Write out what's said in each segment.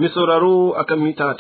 Mai sauraro akan mita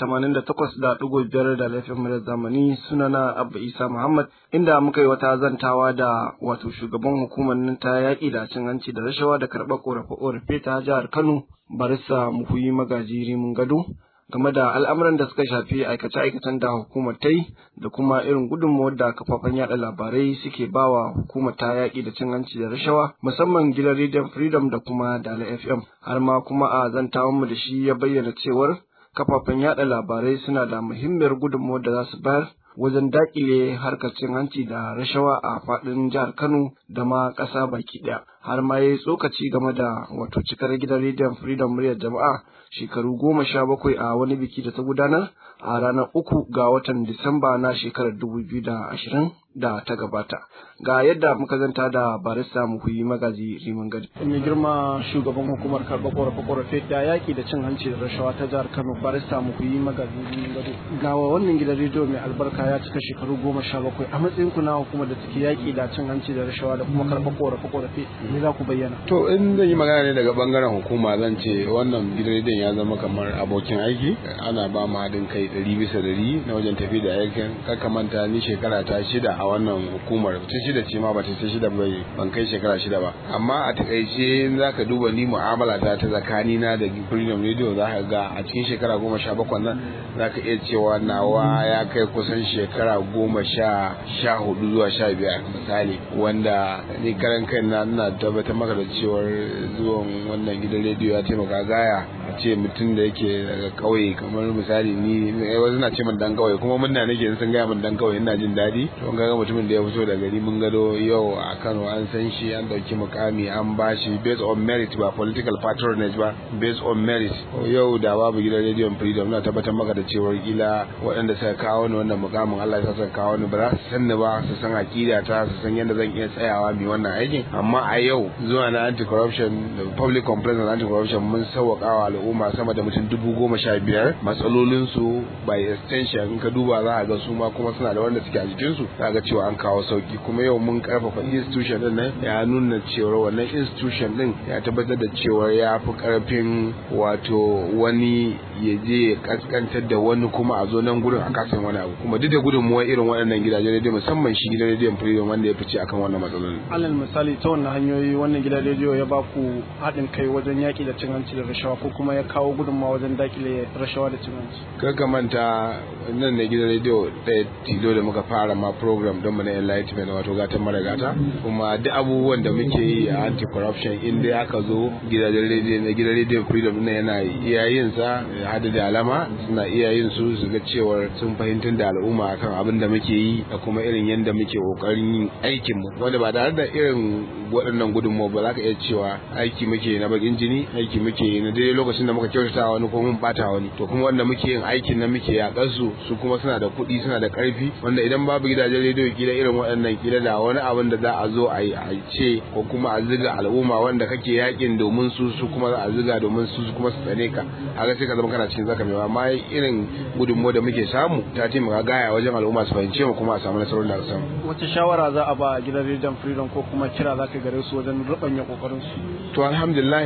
88.5 da laifin murar zamani sunana Abba Isa Muhammad inda muka yi wata zantawa da wato shugaban hukumar nan ta yaƙi da cin hanci da rashawa da karɓar ƙorafe-ƙorafe ta jihar Kano Barista Muhuyi Magaji Rimin Gado game da al'amuran da suka shafi aikace-aikacen da hukumar ta yi da kuma irin gudunmawar da kafafen yada labarai suke bawa hukumar ta yaƙi da cin hanci da rashawa musamman gidan rediyon freedom da kuma dala fm har ma kuma a zantawan mu da shi ya bayyana cewar kafafen yada labarai suna da muhimmiyar gudunmawar da za su bayar wajen dakile harkar cin hanci da rashawa a faɗin jihar Kano da ma ƙasa baki ɗaya. Har ma ya yi tsokaci game da wato cikar gidan rediyon Freedom muryar jama'a shekaru goma sha bakwai a wani biki da ta gudanar a ranar uku ga watan Disamba na shekarar dubu biyu da ashirin da ta gabata. Ga yadda muka zanta da barista muhuyi magaji Riman Gadi. Mai girma shugaban hukumar karɓar ƙorafe-ƙorafe da yaƙi da cin hanci da rashawa ta jihar Kano barista muhuyi magaji Riman Gadi. Ga wannan gidan rediyo mai albarka ya cika shekaru goma sha bakwai a matsayin ku na hukumar da take yaƙi da cin hanci da rashawa da kuma karɓar ƙorafe-ƙorafe me za ku bayyana. To in zan yi magana ne daga bangaren hukuma zan ce wannan gidan rediyon ya zama kamar abokin aiki ana ba mu haɗin kai ɗari bisa ɗari na wajen tafi da aikin kaka manta ni shekara ta shida a wannan hukumar ta shida ce ma ba ta shida bai ban kai shekara shida ba amma a takaice za ka duba ni mu'amala ta ta tsakani na da freedom radio za ka ga a cikin shekara goma sha bakwai nan za ka iya cewa nawa ya kai kusan shekara goma sha sha hudu zuwa sha biyar misali wanda ni karan kai na ina tabbatar maka da cewar zuwan wannan gidan rediyo ya taimaka gaya a ce mutum da yake daga kauye kamar misali ni wasu na ce min dan kauye kuma mun na nake sun gaya min dan kauye ina jin daɗi to ga mutumin da ya fito daga gari mun gado yau a Kano an san shi an dauki mukami an bashi based on merit ba political patronage ba based on merit yau da babu gidan radio freedom na tabbatar maka da cewar kila waɗanda suka kawo ni wannan mukamin Allah ya saka kawo ni ba za su san ni ba su san akida ta su san yadda zan iya tsayawa mai wannan aikin amma a yau zuwa na anti corruption da public complaints and anti corruption mun sauwaƙawa al'umma sama da mutum dubu goma sha biyar matsalolinsu by extension in ka duba za a ga su ma kuma suna da wanda suke a jikinsu za ga cewa an kawo sauki kuma yau mun karfafa institution din nan ya nuna cewa wannan institution din ya tabbatar da cewa ya fi karfin wato wani ya je ya kaskantar da wani kuma a zo nan gurin a kasan wani abu kuma duk da gudunmuwa irin waɗannan gidajen rediyo musamman shi gidan rediyon freedom wanda ya fice akan wannan matsalolin. alal misali ta wannan hanyoyi wannan gidan rediyo ya ba ku haɗin kai wajen yaƙi da cin hanci da rashawa ko kuma ya kawo gudunmawa wajen dakile rashawa da cin hanci. Kaka manta nan ne gidan rediyo ɗaya tilo da muka fara ma program don mu na enlightenment wato gatan mara gata kuma duk abubuwan da muke yi a anti corruption in dai aka zo gidajen rediyo na gidan rediyo freedom na yana iya yin sa hada da alama suna iya yin su su ga cewar sun fahimtar da al'umma akan abin da muke yi da kuma irin yadda muke kokarin yin aikin mu wanda ba tare da irin waɗannan gudunmawa ba za ka iya cewa aiki muke na bakin jini aiki muke na daidai lokacin da muka kyautata wani ko mun bata wani to kuma wanda muke yin aikin nan muke yakar su su kuma suna da kuɗi suna da ƙarfi wanda idan babu gidajen rediyo kila irin waɗannan kila da wani abin da za a zo a yi a ce ko kuma a ziga al'umma wanda kake yakin domin su su kuma za a ziga domin su su kuma su tsane ka haka sai ka zama kana cikin zaka mai amma irin gudunmawa da muke samu ta taimaka gaya wajen al'umma su fahimce mu kuma a samu nasarar da samu wace shawara za a ba a gidan rediyon freedom ko kuma kira za ka gare su wajen rubanya kokarin su to alhamdulillah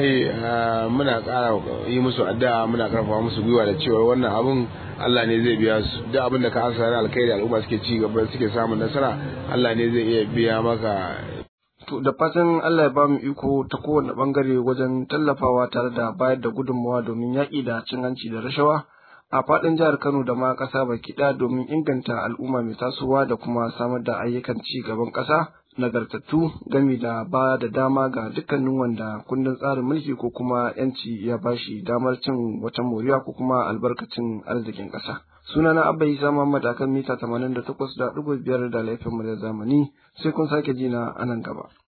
muna ƙara yi musu addu'a muna karfafa musu gwiwa da cewa wannan abun Allah ne zai biya su duk abin da ka asa na alkhairi al'umma suke ci gaba suke samun nasara Allah ne zai iya biya maka To da fatan Allah ya ba mu iko ta kowane bangare wajen tallafawa tare da bayar da gudunmawa domin yaƙi da cin hanci da rashawa a faɗin jihar Kano da ma ƙasa baki ɗaya domin inganta al'umma mai tasowa da kuma samar da ayyukan ci gaban ƙasa nagartattu gami da ba da dama ga dukkanin wanda kundin tsarin mulki ko kuma yanci ya bashi damar cin wata moriya ko kuma albarkacin arzikin ƙasa. Sunana Abba Isa Muhammad akan mita 88.5 da laifin mu da zamani sai kun sake jina a nan gaba.